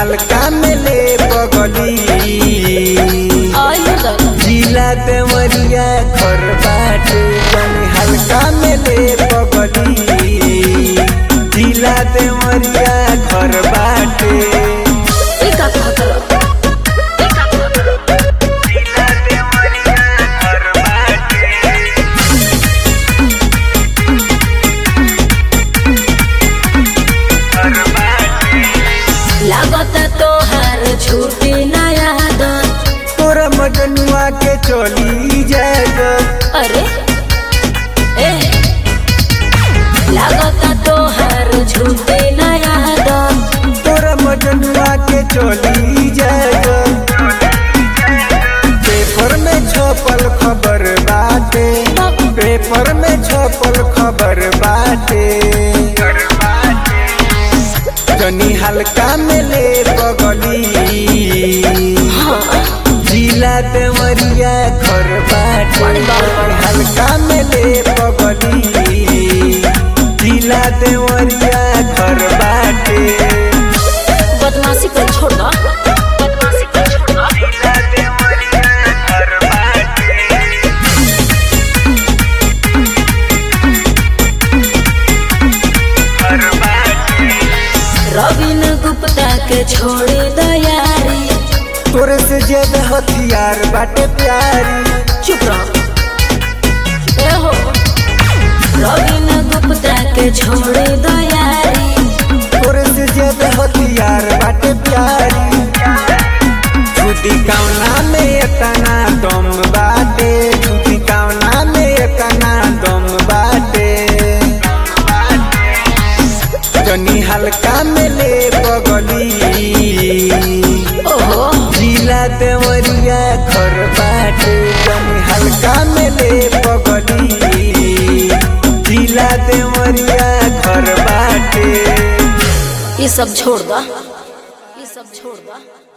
हल्का में ले बगली आयु दादा जिला देवरिया घर बाटे तनी हल्का में ले बगली जिला देवरिया घर बाटे ई का कहत रह ई का कहत रह जिला देवरिया घर बाटे घर बाटे लागत तोहार छूटी नया आदत तोरा मजनुआ के चली जाएगा अरे ए लागत तोहार छूटी नया आदत तोरा मजनुआ के चली जाएगा पेपर में छपल खबर बाटे पेपर में छपल खबर बाटे जनी हल्का में ले बगली जिला देवरिया घर बाटे हल्का में ले बगली जिला देवरिया घर बाटे बदमाशी कर छोड़ दो बदमाशी कर छोड़ दो जिला देवरिया घर बाटे घर बाटे रविन गुप्ता के छोड़े दयारी तोरे से ज्यादा हथियार बाटे प्यारी चुप रहो ए हो रविन गुप्ता के छोड़े दयारी तोरे से ज्यादा हथियार बाटे प्यारी छुटी कौना में एतना दम बाटे छुटी कौना में एतना दम बाटे जनी हल्का में ले बगली ओहो जिला देवरिया घर बाटे जनी हल्का में ले बगली जिला देवरिया घर बाटे ये सब छोड़ दो ये सब छोड़ दो